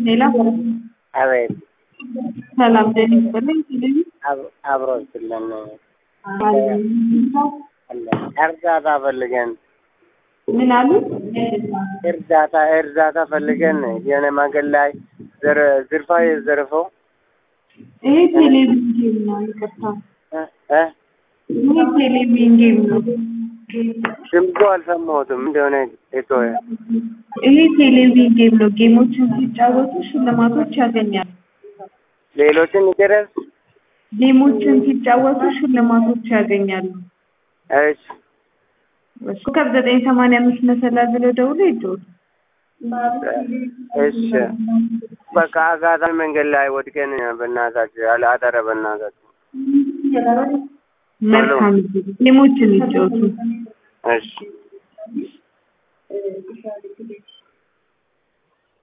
ሌላ አቤት ሰላም ደህና ይስጥልኝ ሲልኝ አብ- አብሮ ስለን እርዳታ ፈልገን ምን አሉ? እርዳታ እርዳታ ፈልገን የሆነ መንገድ ላይ ዘር- ዝርፋ የዘርፈው ይሄ ቴሌቪዥን ጌም ነው። ይቅርታ እ እ ይሄ ቴሌቪዥን ጌም ነው። ድምፁ አልሰማሁትም እንደሆነ የተወ ይሄ ቴሌቪዥን ጌም ነው። ጌሞችን ሲጫወቱ ሽልማቶች ያገኛሉ። ሌሎችን ይቅረስ። ጌሞችን ሲጫወቱ ሽልማቶች ያገኛሉ። እሺ ኮከብ ዘጠኝ ሰማንያ አምስት መሰላል ብለው ደውሎ ይደውሉ። እሺ በቃ አጋጣሚ መንገድ ላይ ወድቀን በእናታችሁ ያለ አጠረ በእናታችሁ መልካም ጊዜ። ጌሞችን ይጫወቱ። እሺ